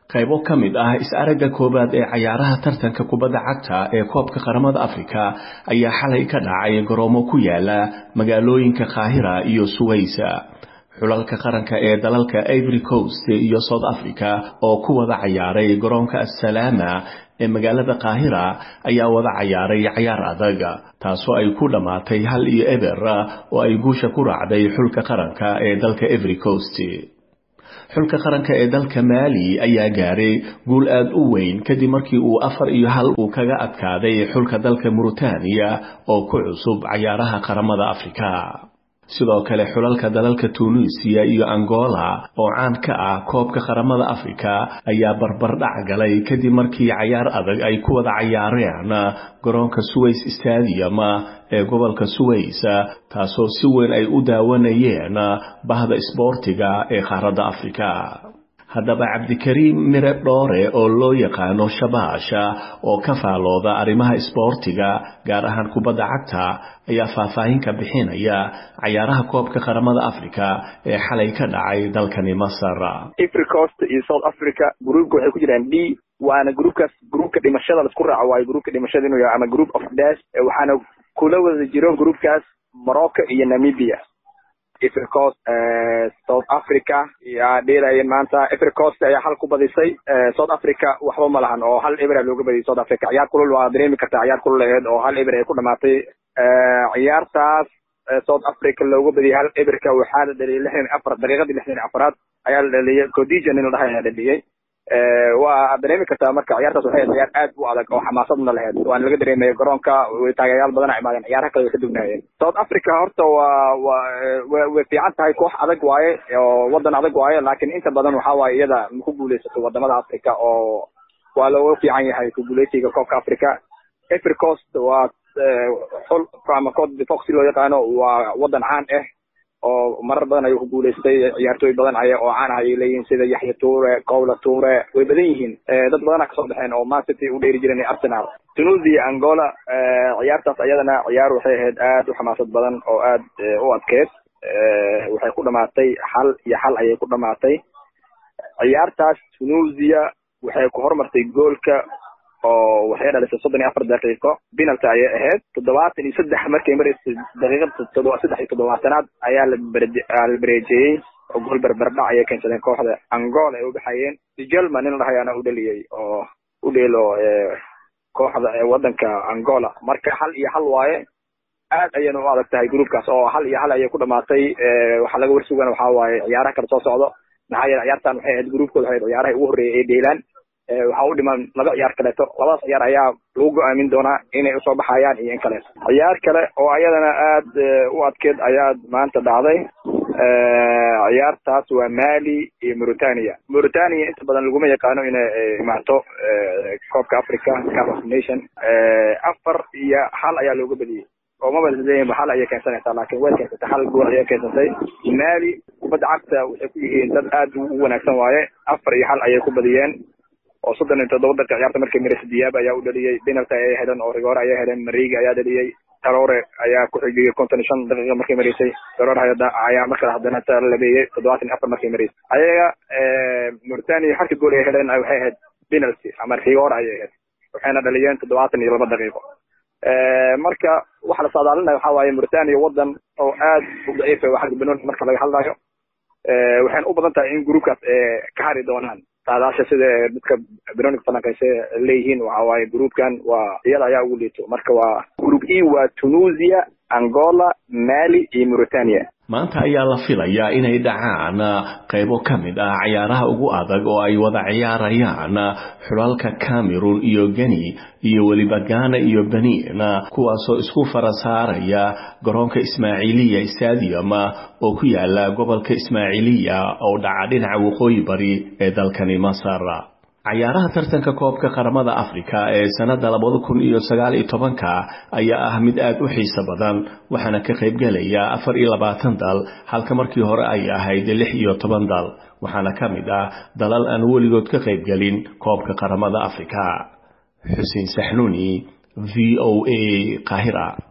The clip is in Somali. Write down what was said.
qaybo ka mid ah is-aragga koowaad ee cayaaraha tartanka kubadda cagta ee koobka qaramada afrika ayaa xalay ka dhacay garoomo ku yaala magaalooyinka kaahira iyo suwaysa xulalka qaranka ee dalalka ivory coast iyo south africa oo ku wada cayaaray garoonka assalaama ee magaalada kaahira ayaa wada cayaaray cayaar adag taasoo ay ku dhammaatay hal iyo eber oo ay guusha ku raacday xulka qaranka ee dalka ivory coast xulka qaranka ee dalka maali ayaa gaaray guul aada u weyn kadib markii uu afar iyo hal uu kaga adkaaday xulka dalka muritaaniya oo ku cusub cayaaraha qaramada afrika sidoo kale xulalka dalalka tunuisiya iyo angola oo caan ka ah koobka qaramada afrika ayaa barbardhac galay kadib markii cayaar adag ay ku wada cayaareen garoonka suways stadium ee gobolka suways taasoo si weyn ay u daawanayeen bahda isboortiga ee qaaradda afrika haddaba cabdikariim mire dhoore oo loo yaqaano shabaasha oo ka faalooda arrimaha isboortiga gaar ahaan kubadda cagta ayaa faahfaahin ka bixinaya cayaaraha koobka qaramada afrika ee xalay ka dhacay dalkani masar africost iyo south africa gruupka waxay ku jiraan d waana gruupkaas gruupka dhimashada laisku raaco waayo gruupka dhimashada inuu yahay ama group of dash waxaana kula wada jiro gruupkaas morocco iyo namibia africost south africa yaa dheelayeen maanta africost ayaa hal ku badisay south africa waxba ma lahan oo hal eber looga badiyay south africa ciyaar kulul waa dareemi kartaa ciyaar kulul aheed oo hal eber ay ku dhamaatay ciyaartaas south africa looga badiyay hal eberka waxaa la dhaliyay lixdan afar daqiiqadii lixdan afaraad ayaa la dhaliyay codition in la dhahay ayaa dhaliyay waa dareemi kartaa marka ciyaartaas waxay ahayd ciyaar aad u adag oo xamaasadna lahayd waana laga dareemaya garoonka taageerayaal badan a imaadeen ciyaaraha kale way ka dugnaayeen south africa horta waa wa way fiican tahay koox adag waaye oo wadan adag waaye laakiin inta badan waxa waaye iyada ma ku guuleysato wadamada africa oo waa looga fiican yahay ku guuleysiga koobka africa africost waa xul ama code foxy loo yaqaano waa wadan caan ah oo marar badan ayuu ku guuleystay ciyaartooy badan ay oo caan ah ayay leeyihiin sida yaxya tuure cowla tuure way badan yihiin dad badana kasoo baxeen oo man city u dheeri jireen arsenal tunisia angola ciyaartaas ayadana ciyaar waxay ahayd aad u xamaasad badan oo aad u adkeed waxay ku dhamaatay hal iyo hal ayay ku dhamaatay ciyaartaas tunisia waxay ku hormartay goolka oo waxay dhalisay soddon iyo afar daqiiqo penalty ayay ahayd toddobaatan iyo saddex markay maraysay daqiiqada todoba saddex iyo toddobaatanaad ayaa la la bareejeeyey oo gool berberdhac ayay keensadeen kooxda angola ay u baxayeen gelman in la dhahayaana u dhaliyey oo u dheelo kooxda wadanka angola marka hal iyo hal waaye aad ayayna u adag tahay groupkaas oo hal iyo hal ayay ku dhamaatay waxaa laga warsugan waxaa waaye ciyaaraha kala soo socdo maxaa yeele ciyaartan waxay ahayd groupkooda waxay ciyaaraha ugu horreeyay ee dheelaan waxaa u dhiman laba ciyaar kaleeto labadaas ciyaar ayaa lagu go-aamin doonaa inay usoo baxayaan iyo in kaleeto ciyaar kale oo ayadana aad u adkeed ayaa maanta dhacday ciyaartaas waa mali iyo mauritania mauritania inta badan laguma yaqaano inay imaato koobka africa cup of nation afar iyo hal ayaa looga badiyey oo maba leeyihin hal ayay keensanaysaa laakiin way keensatay hal gool ayay keensatay mali kubadda cagta waxay ku yihiin dad aad u wanaagsan waaye afar iyo hal ayay ku badiyeen oo soddon iyo toddoba daqiiq ciyaarta markay maraysa diyaab ayaa u dhaliyey penalty ayay heleen oo rigoore ayay heleen mariga ayaa dhaliyey taroore ayaa ku xigiyey konton iyo shan daqiiqa markay maraysay taroore ayaa markaa haddana labeeyey toddobaatan iyo afar markay maraysay ayaga mauritania halka gool ay heleen waxay ahayd penalty ama rigoore ayay ahayd waxayna dhaliyeen toddobaatan iyo laba daqiiqo marka waxa la saadaalinaya waxa waaye mauritania wadan oo aad u daciifa xagga banooni marka laga hadlayo waxayna u badan tahay in groupkaas ka hari doonaan saadaasha sida dadka banonig falanqayse leeyihiin waxa waaye groupkan waa iyada ayaa ugu liito marka waa group e waa tunisia angola mali iyo mauritania maanta ayaa la filayaa inay dhacaan qaybo ka mid ah cayaaraha ugu adag oo ay wada ciyaarayaan xulalka cameron iyo geni iyo weliba ghana iyo benin kuwaasoo isku fara saaraya garoonka ismaaciiliya stadium oo ku yaala gobolka ismaaciiliya oo dhaca dhinaca waqooyi bari ee dalkani masar cayaaraha tartanka koobka qaramada afrika ee sannada labada kun iyo sagaal iyo tobanka ayaa ah mid aad u xiiso badan waxaana ka qaybgelaya afar iyo labaatan dal halka markii hore ay ahayd lix iyo toban dal waxaana ka mid ah dalal aan weligood ka qaybgelin koobka qaramada afrika xuseen saxnuuni v o a qahira